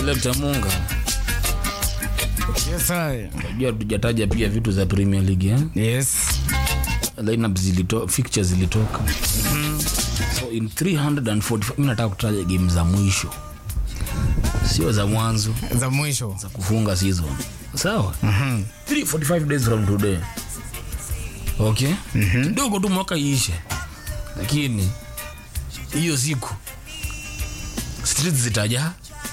Selector Munga. Yes, I. Unajua tujataja pia vitu za Premier League eh? Yes. lineup zilito fixtures zilitoka so in 345 mimi nataka kutaja game za mwisho sio za mwanzo Za mwisho. za kufunga season sawa 345 days from today okay kidogo tu mwaka iishe lakini hiyo siku streets zitajaa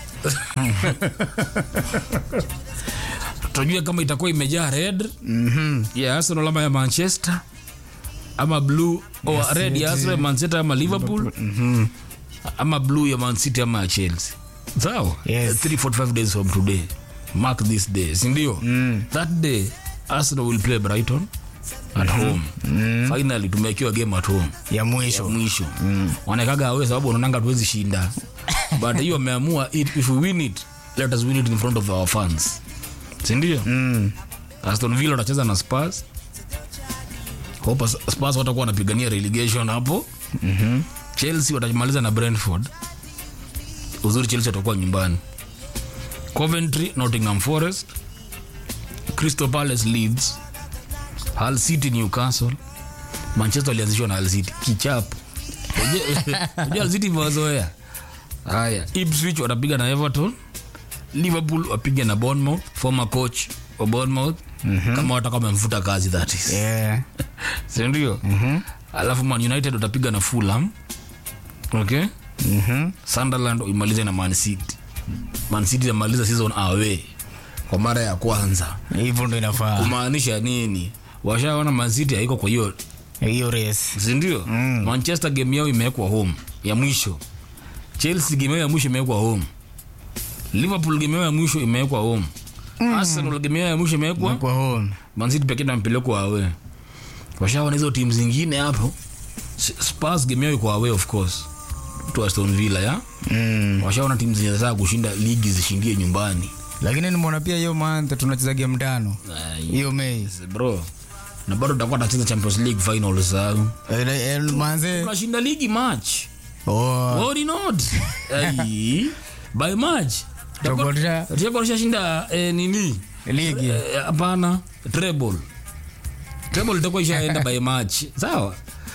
tutajua kama itakuwa imejaa red ya Arsenal ama ya Manchester ama blue or red ya Arsenal, Manchester ama Liverpool ama blue ya Man City ama ya Chelsea. Sawa? Yes. 345 days from today. Mark this day. Si ndio? That day Arsenal will play Brighton at home. Finally tumekiwa game at home. Ya Ya mwisho. mwisho. Wanakaga awe sababu wanaonanga tuwezi shinda. But hiyo wameamua it, if we win it, let us win it in front of our fans. Si ndio? Mm. Aston Villa watacheza na Spurs. Hope Spurs watakuwa wanapigania relegation hapo. Mhm. Chelsea watamaliza na Brentford. Uzuri Chelsea watakuwa nyumbani. Coventry, Nottingham Forest, Crystal Palace, Leeds, Hull City, Newcastle. Manchester walianzishwa na Hull City kichapo. Unajua- Unajua Hull City imewazoea. Haya, Ipswich watapiga na Everton. Liverpool wapiga na Bournemouth, former coach wa Bournemouth. Kama wataka wamemfuta kazi that is Yeah. si ndio alafu man united utapiga na fulham okay Mhm. sunderland imalize na man city man city amaliza season away kwa mara ya kwanza Hivyo ndo inafaa. kumaanisha nini washaona man city haiko kwa hiyo Hiyo race. sindio mm. manchester game yao imewekwa home ya mwisho chelsea game yao ya mwisho imewekwa home liverpool game yao ya mwisho imewekwa home arsenal game yao ya mwisho imewekwa Kwa home. mancity pekee nampelekwa awe washaona hizo timu zingine hapo S- spurs game yao iko away of course to aston villa ya Mm. washaona timu zinataka kushinda ligi zishindie nyumbani Lakini nimeona pia hiyo month tunacheza game tano. Ai, Hiyo Mei. bro na bado tutakuwa tunacheza champions league final sau Eh, eh, Manze. tunashinda ligi match Oh. Worry not Ai, by match Tutakuwa- tutakuwa shinda eh, nini Ligi. Eh, hapana treble treble itakuwa ishaenda by match sawa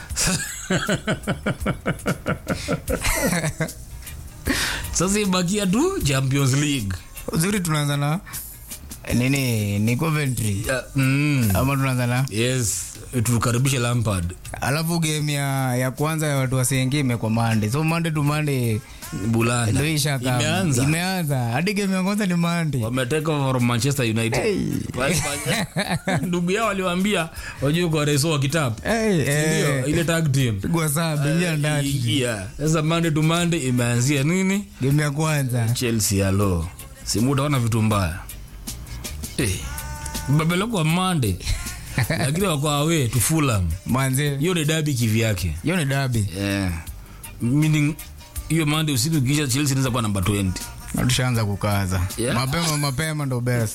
sasa ibakia tu champions league Uzuri tunaanza na nini? Ni Coventry. Ya, mm, Ama tunaanza na yes tukaribishe lampard alafu game ya, ya kwanza ya watu wasengi imekwa Monday. So Monday to Monday bulanda ndio isha kama. imeanza Imeanza. Hadi game ya kwanza ni Monday. wameteka over from manchester united Walifanya- ndugu yao waliwaambia wajue kwa reso wa kitabu Hey, ndio eh. ile tag team Pigwa saa bingia ndani. Yeah. sasa monday to monday imeanzia nini Game ya kwanza. chelsea alo simu utaona vitu mbaya eh, babelekwa monday lakini wako awe tu Fulham. Manze. hiyo ni dabi kivyake Hiyo ni derby. yeah. meaning hiyo monday usiku kisha chelsea inaweza kuwa namba 20 Na tushaanza kukaza. Yeah. Mapema mapema ndo best.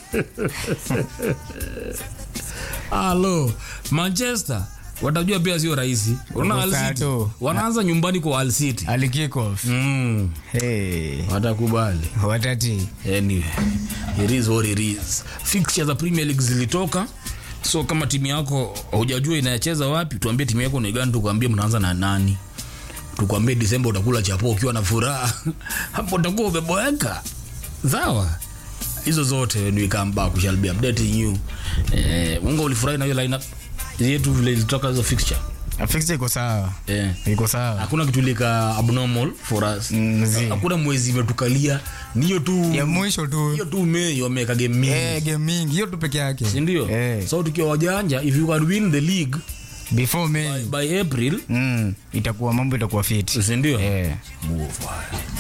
alo manchester watajua pia sio rahisi Unaona Hull City, Tatu. wanaanza nyumbani kwa Hull City Ali kick off. mm. Hey. watakubali Watati. anyway it is what it is fixture za premier league zilitoka so kama timu yako hujajua inacheza wapi tuambie timu yako ni gani tukwambie mnaanza na nani tukwambie disemba utakula chapo ukiwa na furaha hapo utakuwa umeboeka sawa hizo zote when we come back we shall be updating you eh, munga ulifurahi na hiyo lineup yetu vile ilitoka hizo fixture Fixture iko sawa. eh Iko sawa. hakuna kitu lika abnormal for us Mm, zi. hakuna mwezi imetukalia ni hiyo tu Ya mwisho tu. hiyo tu mei wameweka game mingi Eh, game mingi hiyo tu peke yake. sindio Eh. so tukiwa wajanja if you can win the league Before May. by april Mm, itakuwa mambo itakuwa fit. sindio Eh. Move on.